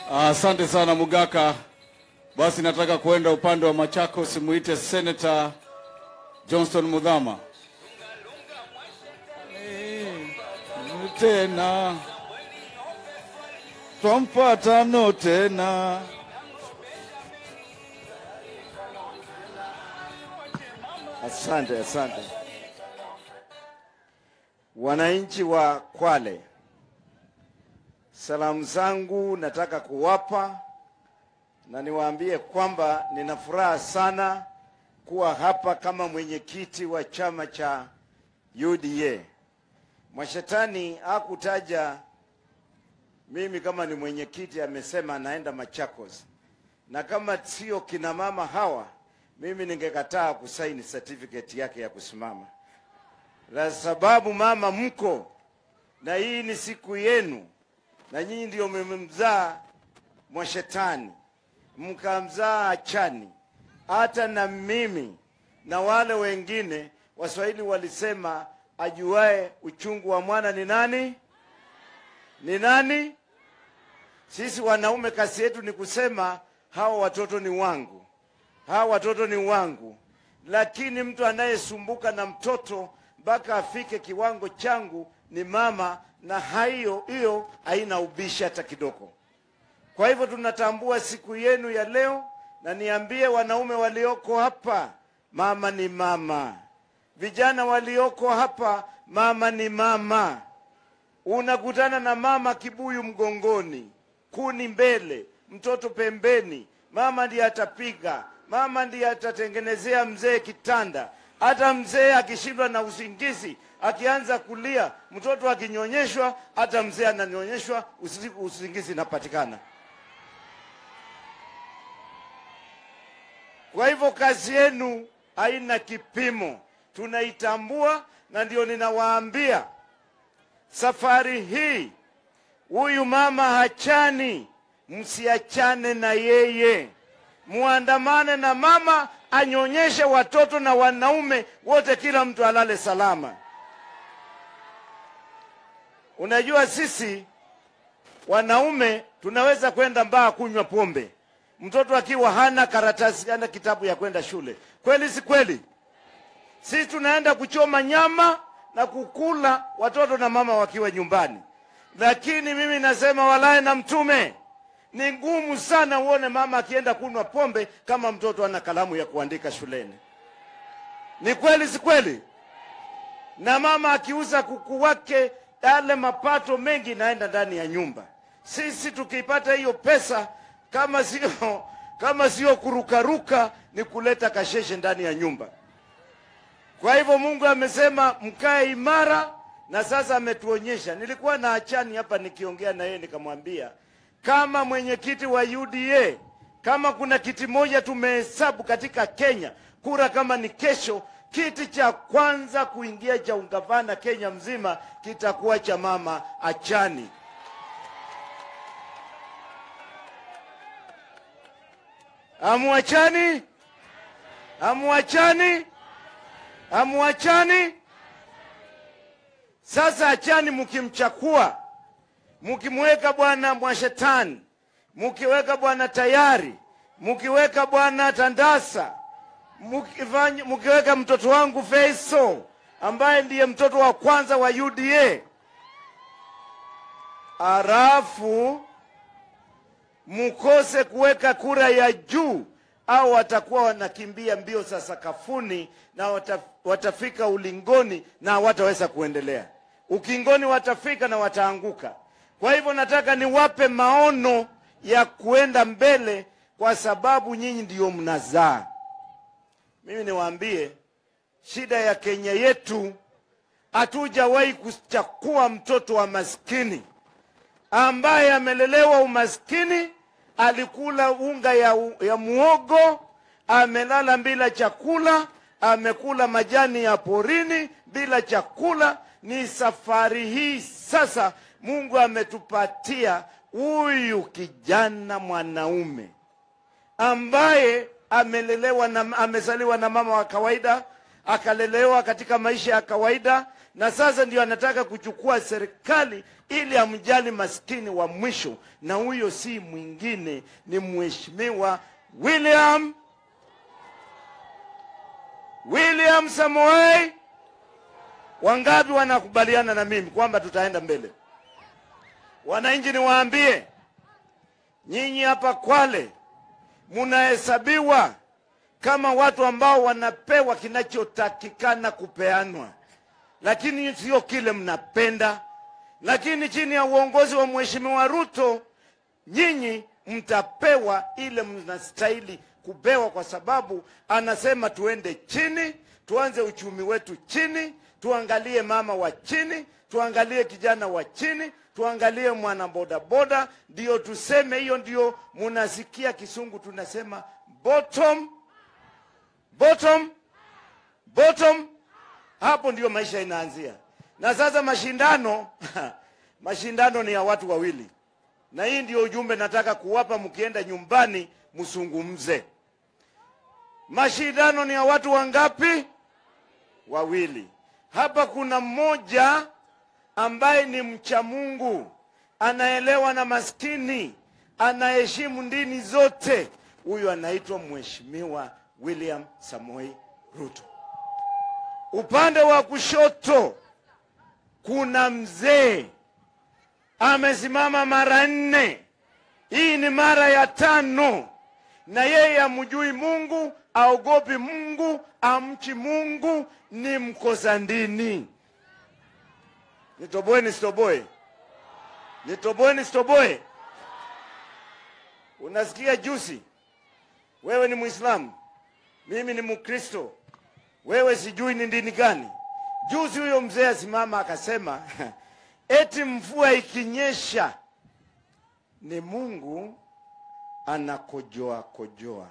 Asante sana Mugaka. Basi nataka kwenda upande wa Machakos, muite Senator Johnston Mudhama. Tena twampata no tena Asante, asante. Wananchi wa Kwale, salamu zangu nataka kuwapa na niwaambie kwamba nina furaha sana kuwa hapa kama mwenyekiti wa chama cha UDA. Mwashetani hakutaja mimi kama ni mwenyekiti, amesema anaenda Machakos, na kama sio kina mama hawa, mimi ningekataa kusaini certificate yake ya kusimama, la sababu mama mko na hii ni siku yenu, na nyinyi ndio mmemzaa Mwashetani, mkamzaa Achani, hata na mimi na wale wengine. Waswahili walisema ajuae uchungu wa mwana ni nani? Ni nani? Sisi wanaume kazi yetu ni kusema hawa watoto ni wangu, hawa watoto ni wangu. Lakini mtu anayesumbuka na mtoto mpaka afike kiwango changu ni mama, na hiyo hiyo haina ubishi hata kidogo. Kwa hivyo tunatambua siku yenu ya leo, na niambie wanaume walioko hapa, mama ni mama. Vijana walioko hapa, mama ni mama. Unakutana na mama kibuyu mgongoni, kuni mbele, mtoto pembeni. Mama ndiye atapiga, mama ndiye atatengenezea mzee kitanda. Hata mzee akishindwa na usingizi, akianza kulia, mtoto akinyonyeshwa, hata mzee ananyonyeshwa, usi- usingizi inapatikana. Kwa hivyo kazi yenu haina kipimo, tunaitambua, na ndio ninawaambia safari hii huyu mama hachani, msiachane na yeye, muandamane na mama, anyonyeshe watoto na wanaume wote, kila mtu alale salama. Unajua sisi wanaume tunaweza kwenda mbaa kunywa pombe, mtoto akiwa hana karatasi, hana kitabu ya kwenda shule. Kweli si kweli? Sisi tunaenda kuchoma nyama na kukula watoto na mama wakiwa nyumbani, lakini mimi nasema walaye na Mtume, ni ngumu sana uone mama akienda kunywa pombe kama mtoto ana kalamu ya kuandika shuleni. Ni kweli si kweli? Na mama akiuza kuku wake, yale mapato mengi naenda ndani ya nyumba. Sisi tukipata hiyo pesa, kama sio kama sio kurukaruka, ni kuleta kasheshe ndani ya nyumba. Kwa hivyo Mungu amesema mkae imara, na sasa ametuonyesha. Nilikuwa na Achani hapa nikiongea na yeye, nikamwambia kama mwenyekiti wa UDA, kama kuna kiti moja tumehesabu katika Kenya, kura kama ni kesho, kiti cha kwanza kuingia cha ungavana Kenya mzima kitakuwa cha mama Achani. Amuachani, amuachani Hamuachani? Sasa achani, mkimchakua, mkimweka bwana Mwashetani, mkiweka bwana Tayari, mkiweka bwana Tandasa, mkifanya- mkiweka mtoto wangu Faisal ambaye ndiye mtoto wa kwanza wa UDA, halafu mkose kuweka kura ya juu au watakuwa wanakimbia mbio za sakafuni na wata, watafika ulingoni na hawataweza kuendelea. Ukingoni watafika na wataanguka. Kwa hivyo nataka niwape maono ya kuenda mbele, kwa sababu nyinyi ndiyo mnazaa. Mimi niwaambie, shida ya Kenya yetu, hatujawahi kuchakua mtoto wa maskini ambaye amelelewa umaskini, alikula unga ya, ya muogo, amelala bila chakula, amekula majani ya porini bila chakula. Ni safari hii sasa Mungu ametupatia huyu kijana mwanaume ambaye amelelewa na, amezaliwa na mama wa kawaida, akalelewa katika maisha ya kawaida, na sasa ndio anataka kuchukua serikali ili amjali maskini wa mwisho, na huyo si mwingine ni mheshimiwa William William Samoei. Wangapi wanakubaliana na mimi kwamba tutaenda mbele? Wananchi, niwaambie nyinyi hapa Kwale munahesabiwa kama watu ambao wanapewa kinachotakikana kupeanwa, lakini sio kile mnapenda. Lakini chini ya uongozi wa Mheshimiwa Ruto, nyinyi mtapewa ile mnastahili kupewa, kwa sababu anasema tuende chini, tuanze uchumi wetu chini, tuangalie mama wa chini, tuangalie kijana wa chini, tuangalie mwana bodaboda, ndio tuseme hiyo, ndio munasikia kisungu tunasema bottom bottom bottom. Hapo ndio maisha inaanzia. Na sasa mashindano mashindano ni ya watu wawili, na hii ndio ujumbe nataka kuwapa. Mkienda nyumbani, msungumze. Mashindano ni ya watu wangapi? Wawili. Hapa kuna mmoja ambaye ni mcha Mungu, anaelewa na maskini, anaheshimu dini zote. Huyu anaitwa Mheshimiwa William Samoei Ruto. Upande wa kushoto kuna mzee amesimama mara nne, hii ni mara ya tano, na yeye amjui Mungu, aogopi Mungu, amchi Mungu, ni mkosa dini. Nitoboe nisitoboe? Nitoboe nisitoboe? Unasikia juzi, wewe ni Muislamu, mimi ni Mkristo, wewe sijui ni dini gani. Juzi huyo mzee asimama akasema eti mvua ikinyesha ni Mungu anakojoa kojoa.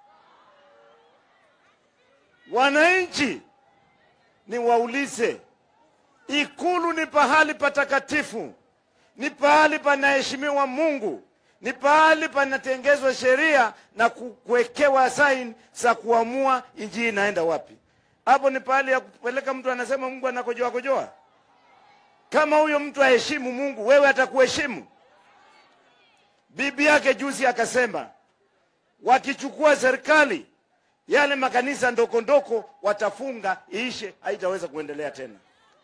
Wananchi, ni waulize, Ikulu ni pahali patakatifu, ni pahali panaheshimiwa Mungu, ni pahali panatengezwa sheria na kuwekewa saini za kuamua injili inaenda wapi. Hapo ni pahali ya kupeleka mtu anasema Mungu anakojoa kojoa. Kama huyo mtu aheshimu Mungu, wewe atakuheshimu? Bibi yake juzi akasema wakichukua serikali, yale makanisa ndoko ndoko watafunga, iishe, haitaweza kuendelea tena.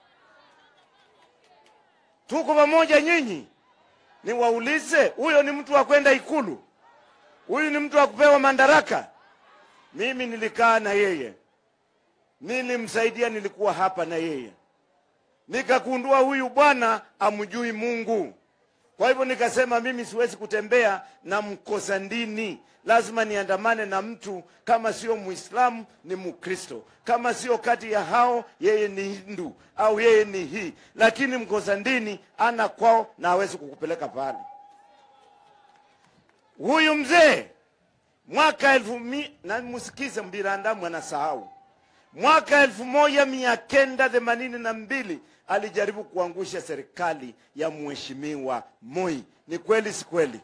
Tuko pamoja nyinyi? Niwaulize, huyo ni mtu wa kwenda Ikulu? Huyu ni mtu wa kupewa madaraka? Mimi nilikaa na yeye, nilimsaidia, nilikuwa hapa na yeye, nikagundua huyu bwana amjui Mungu. Kwa hivyo nikasema mimi siwezi kutembea na mkosa dini, lazima niandamane na mtu kama sio Muislamu ni Mkristo, kama sio kati ya hao, yeye ni Hindu au yeye ni hii, lakini mkosa dini ana kwao na hawezi kukupeleka pale. Huyu mzee mwaka elfu mi, na msikize Mbirandamu anasahau mwaka elfu moja mia kenda themanini na mbili alijaribu kuangusha serikali ya mheshimiwa Moi. Ni kweli si kweli?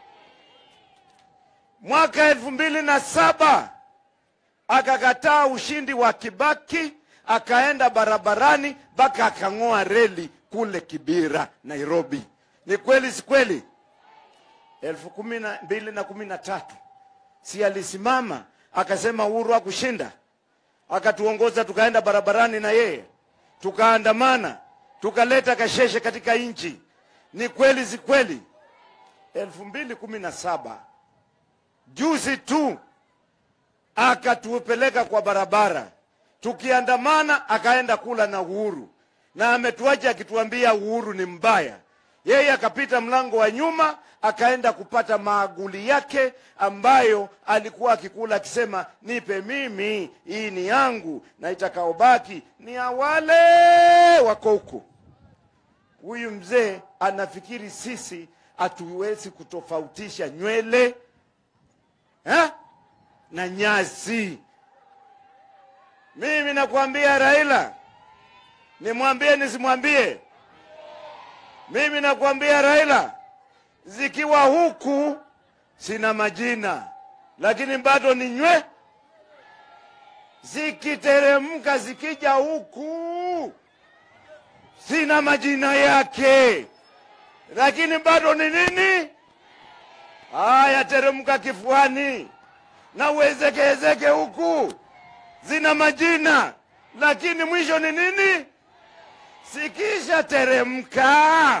Mwaka elfu mbili na saba akakataa ushindi wa Kibaki, akaenda barabarani mpaka akang'oa reli kule Kibira, Nairobi. Ni kweli si kweli? elfu kumi na mbili na kumi na tatu si alisimama akasema Uhuru hakushinda, akatuongoza tukaenda barabarani na yeye tukaandamana tukaleta kasheshe katika nchi. Ni kweli si kweli? elfu mbili kumi na saba juzi tu akatupeleka kwa barabara tukiandamana, akaenda kula na Uhuru na ametuacha akituambia Uhuru ni mbaya. Yeye akapita mlango wa nyuma akaenda kupata maaguli yake ambayo alikuwa akikula akisema, nipe mimi, hii ni yangu, na itakaobaki ni ya wale wako huko. Huyu mzee anafikiri sisi hatuwezi kutofautisha nywele ha? na nyasi. Mimi nakwambia Raila, nimwambie nisimwambie? Mimi nakwambia Raila, zikiwa huku sina majina, lakini bado ni nywe. Zikiteremka zikija huku sina majina yake, lakini bado ni nini? Haya, teremka kifuani na uezekeezeke huku, zina majina, lakini mwisho ni nini? Sikisha teremka,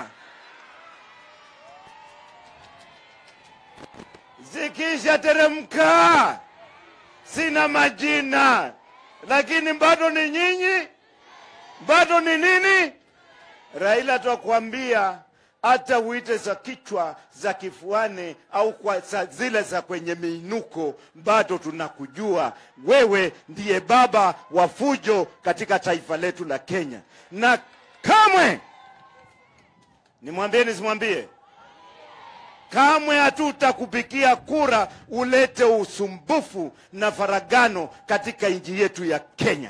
zikisha teremka, sina majina, lakini bado ni nyinyi, bado ni nini? Raila twakwambia hata uite za kichwa za kifuani au kwa za zile za kwenye miinuko, bado tunakujua wewe ndiye baba wa fujo katika taifa letu la Kenya, na kamwe nimwambie nisimwambie, kamwe hatutakupigia kura ulete usumbufu na faragano katika nchi yetu ya Kenya.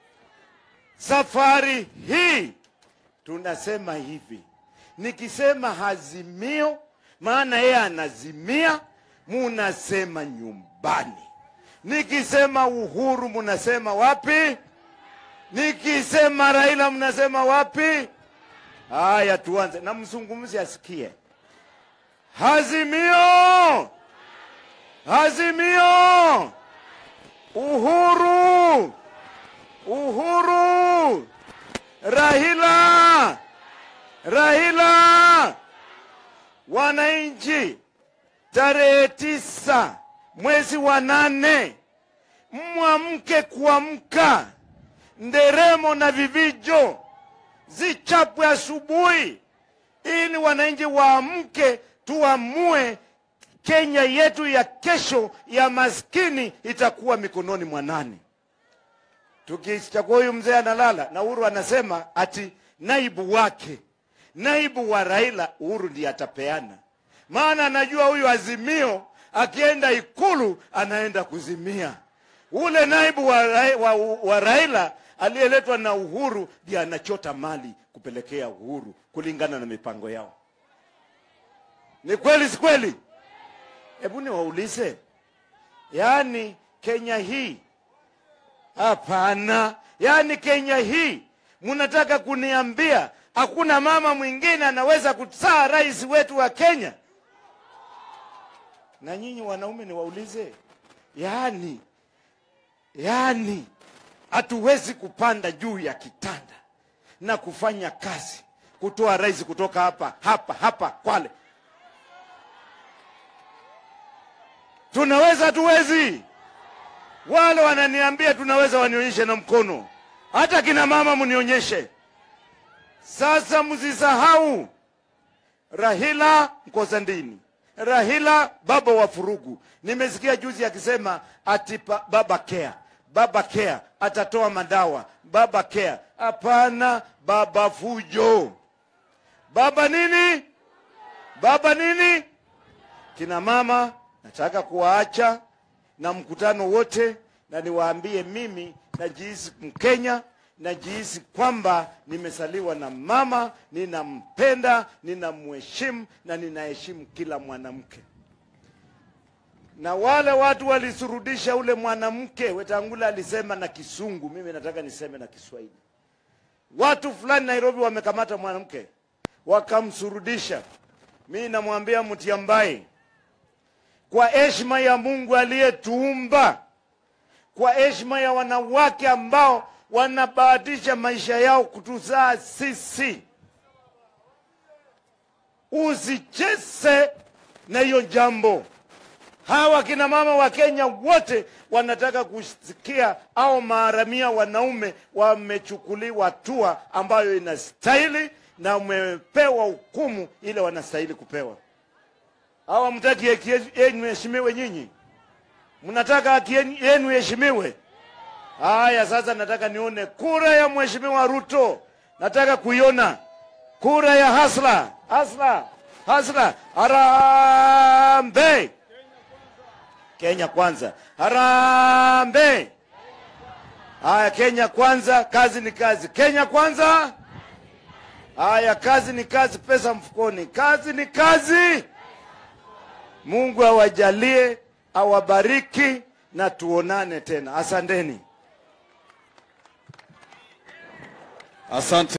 Safari hii tunasema hivi, nikisema hazimio, maana yeye anazimia, munasema nyumbani. Nikisema uhuru, munasema wapi? Nikisema Raila, mnasema wapi? Haya, tuanze na mzungumzi asikie. Hazimio, hazimio, uhuru, uhuru, Raila, Raila. Wananchi, tarehe tisa mwezi wa nane, mwamke kuamka, nderemo na vivijo zichapwe asubuhi, ili wananchi waamke, tuamue Kenya yetu ya kesho ya maskini itakuwa mikononi mwa nani? Tukichagua huyu mzee analala na Uhuru anasema ati naibu wake, naibu wa Raila, Uhuru ndiye atapeana, maana anajua huyu Azimio akienda Ikulu anaenda kuzimia. Ule naibu wa, Ra wa, wa Raila aliyeletwa na Uhuru ndiye anachota mali kupelekea Uhuru kulingana na mipango yao. Ni kweli si kweli? Hebu niwaulize, yaani Kenya hii Hapana, yaani Kenya hii mnataka kuniambia hakuna mama mwingine anaweza kuzaa rais wetu wa Kenya? Na nyinyi wanaume niwaulize, yaani yaani hatuwezi kupanda juu ya kitanda na kufanya kazi kutoa rais kutoka hapa hapa hapa Kwale? Tunaweza? Hatuwezi? Wale wananiambia tunaweza, wanionyeshe na mkono. Hata kina mama mnionyeshe. Sasa msisahau Rahila Nkosandini, Rahila baba wa furugu. Nimesikia juzi akisema ati pa- baba care, baba care atatoa madawa, baba care. Hapana, baba fujo. Baba nini? Baba nini? Kina mama nataka kuwaacha na mkutano wote, na niwaambie mimi najihisi Mkenya, najihisi kwamba nimesaliwa na mama, ninampenda, ninamheshimu na ninaheshimu kila mwanamke. Na wale watu walisurudisha ule mwanamke, Wetangula alisema na Kisungu, mimi nataka niseme na Kiswahili. Watu fulani Nairobi wamekamata mwanamke wakamsurudisha. Mimi namwambia Mutiambai, kwa heshima ya Mungu aliyetuumba, kwa heshima ya wanawake ambao wanabahatisha maisha yao kutuzaa sisi, usicheze na hiyo jambo. Hawa kina mama wa Kenya wote wanataka kusikia au maharamia wanaume wamechukuliwa hatua ambayo inastahili na wamepewa hukumu ile wanastahili kupewa. Hawa mtaki haki yenu heshimiwe nyinyi? Mnataka haki yenu heshimiwe? Haya, sasa nataka nione kura ya mheshimiwa Ruto, nataka kuiona kura ya hasla hasla hasla. Harambe Kenya kwanza, harambe. Haya, Kenya kwanza, kazi ni kazi. Kenya kwanza. Haya, kazi ni kazi, pesa mfukoni. Kazi ni kazi. Mungu awajalie, awabariki na tuonane tena. Asanteni. Asante.